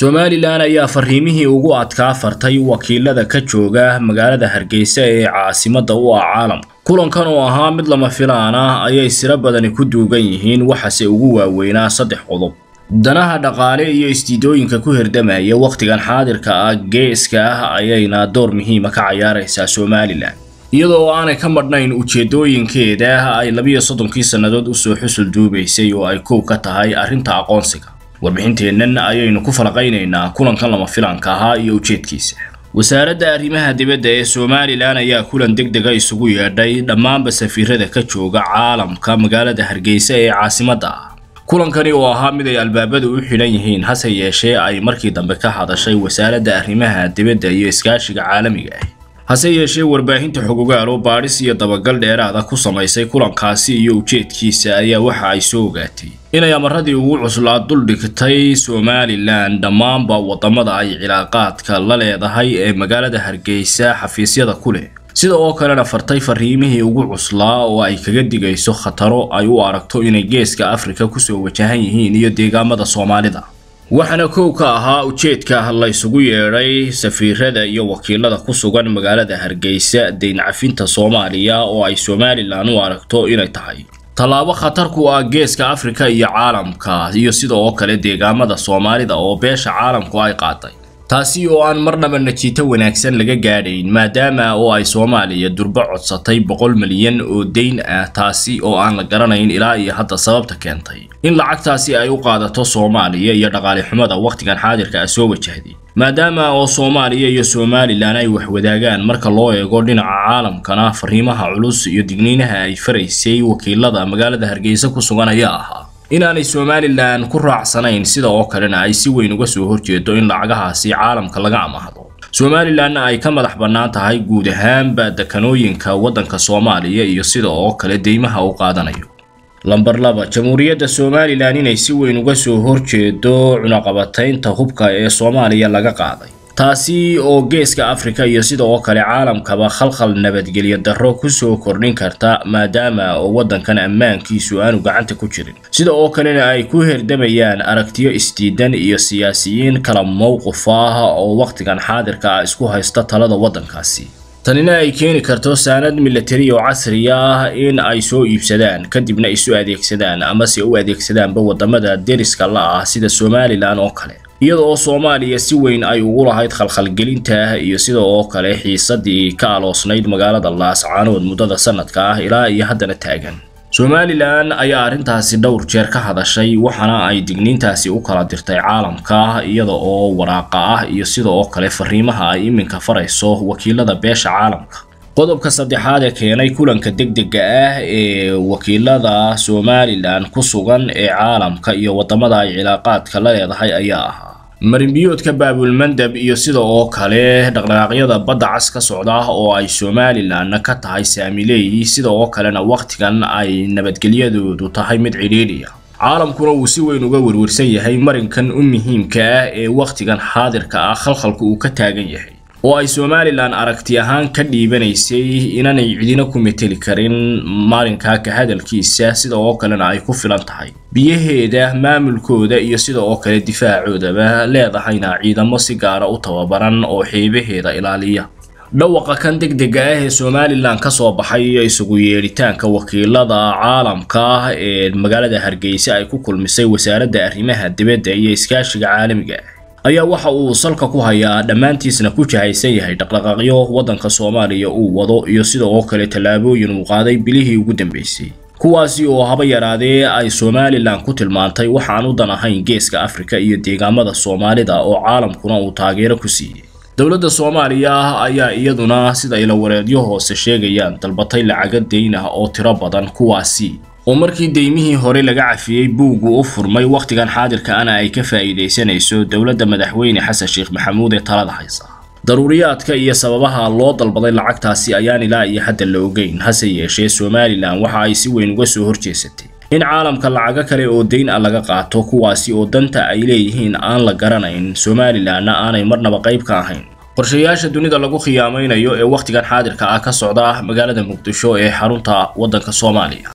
somalilan ayaa fariimihii ugu adkaa fartay wakiilada ka jooga magaalada hargeysa ee caasimadda u ah caalamka kulankan oo ahaa mid lama filaan ah ayay siro badani ku duugan yihiin waxaase ugu waaweynaa saddex qodob danaha dhaqaale iyo istiidooyinka ku herdamaya wakhtigan xaadirka ah geeska ah ayayna door muhiima ka cayaaraysaa somalilan iyadoo aanay ka madhnayn ujeedooyinkeeda ay labiyo soddonkii sannadood usoo xusul duubaysay oo ay kow ka tahay arrinta aqoonsiga warbixinteennan ayaynu ku falaqaynaynaa kulankan lama filaanka ahaa iyo ujeedkiisa wasaaradda arrimaha dibadda ee somalilan ayaa kulan deg dega isugu yeedhay dhammaanba safiirada ka jooga caalamka magaalada hargeysa ee caasimadda ah kulankani oo ahaa mid ay albaabadu u xidhan yihiin hase yeeshee ay markii dambe ka hadashay wasaaradda arrimaha dibadda iyo iskaashiga caalamiga ah hase yeeshee warbaahinta xogogaalo baadhis iyo dabagal dheeraada ku samaysay kulankaasi iyo ujeedkiisa ayaa waxa ay soo ogaatay inay amaradii ugu cuslaa duldhigtay somalilan dhammaanba waddamada ay cilaaqaadka la leedahay ee magaalada hargeysa xafiisyada ku leh sida oo kalena fartay fariimihii ugu cuslaa oo ay kaga digayso khataro ay u aragto inay geeska afrika kusoo wajahan yihiin iyo deegaamada soomaalida waxaana kow ka ahaa ujeedka la ysugu yeedhay safiirada iyo wakiilada ku sugan magaalada hargeysa deyn cafinta soomaaliya oo ay somalilan u aragto inay tahay tallaabo khatar ku ah geeska afrika iyo caalamka iyo sida oo kale deegaamada soomaalida oo beesha caalamku ay qaaday taasi oo aan marnaba najiito wanaagsan laga gaadhayn maadaama oo ay soomaaliya durbo codsatay boqol milyan oo deyn ah taasi oo aan la garanayn ilaa iyo hadda sababta keentay in lacagtaasi ay u qaadato soomaaliya iyo dhaqaale xumada wakhtigan xaadirka ah soo wajahday maadaama oo soomaaliya iyo somalilan ay waxwadaagaan marka loo eego dhinaca caalamkana fariimaha culus iyo digniinaha ay faraysay wakiilada magaalada hargeysa ku sugan ayaa ahaa inaanay somalilan ku raacsanayn sida oo kalena ay si weyn uga soo horjeedo in lacagahaasi caalamka laga amahdo somalilanna ay ka madax bannaan tahay guud ahaanba dekanooyinka waddanka soomaaliya iyo sida oo kale deymaha u qaadanayo lamber laba jamhuuriyadda somalilan inay si weyn uga soo horjeedo cunaqabataynta hubka ee soomaaliya laga qaaday taasi oo geeska afrika iyo sida oo kale caalamkaba khalkhal nabadgelyo darro kusoo kordhin karta maadaama oo waddankan ammaankiisu aanu gacanta ku jirin sida oo kalena ay ku herdamayaan aragtiyo isdiidan iyo siyaasiyiin kala mowqif ah oo wakhtigan xaadirka ah isku haysta talada waddankaasi tanina ay keeni karto saanad milatari oo casri ah in ay soo iibsadaan kadibna isu adeegsadaan amase u adeegsadaanba waddamada deriska la ah sida somalilan oo kale iyada oo soomaaliya si weyn ay ugu lahayd khalkhalgelinta iyo sida oo kale xiisadii ka aloosnayd magaalada laascaanood muddada sanadka ah ilaa iyo haddana taagan somalilan ayaa arrintaasi dhowr jeer ka hadashay waxaana ay digniintaasi u kala dirtay caalamka iyada oo waraaqa ah iyo sida oo kale fariimaha ay iminka farayso wakiilada beesha caalamka qodobka saddexaad ee keenay kulanka degdega ah ee wakiilada somalilan ku sugan ee caalamka iyo waddamada ay cilaaqaadka la leedahay ayaa ahaa marinbiyoodka baabulmandab iyo sida oo kale dhaqdhaqaaqyada badda cas ka socda oo ay somalilanna ka tahay saamileey sida oo kalena wakhtigan ay nabadgelyadoodu tahay mid cidhiidhiya caalamkuna uu si weyn uga werwersan yahay marinkan u muhiimka ah ee wakhtigan xaadirka ah khalkhalka uu ka taagan yahay oo ay somalilan aragti ahaan ka dhiibanaysay inaanay cidina ku meteli karin maalinkaa ka hadalkiisa sida oo kalena ay ku filan tahay biyaheeda maamulkooda iyo sida oo kale difaacoodaba leedahayna ciidamo si gaara u tababaran oo xeebaheeda ilaaliya dhawaqa kan degdega ah ee somalilan ka soo baxay isugu yeedhitaanka wakiilada caalamka ee magaalada hargeysa ay ku kulmisay wasaaradda arrimaha dibadda iyo iskaashiga caalamiga ah ayaa waxa uu salka ku hayaa dhammaantiisna ku jahaysan yahay dhaqdhaqaaqyo waddanka soomaaliya uu wado iyo sida oo kale tallaabooyin uu qaaday bilihii ugu dambeysay kuwaasi oo haba yaraadee ay somalilan ku tilmaantay waxaan u dan ahayn geeska afrika iyo deegaamada soomaalida oo caalamkuna uu taageero ku siiyey dowladda soomaaliya ayaa iyaduna sida ilawareedyo hoose sheegayaan dalbatay lacaga deyn ah oo tiro badan kuwaasi oo markii deymihii hore laga cafiyey buuggu u furmay wakhtigan xaadirka ana ay ka faa'iidaysanayso dowladda madaxweyne xasan sheekh maxamuud ee talada haysa daruuriyaadka iyo sababaha loo dalbaday lacagtaasi ayaan ilaa iyo hadda la ogeyn hase yeeshee somalilan waxa ay si weyn uga soo horjeesatay in caalamka lacago kale oo deyn ah laga qaato kuwaasi oo danta ay leeyihiin aan la garanayn somalilanna aanay marnaba qayb ka ahayn qorshayaasha dunida lagu khiyaamaynayo ee wakhtigan xaadirka ah ka socda magaalada muqdisho ee xarunta waddanka soomaaliya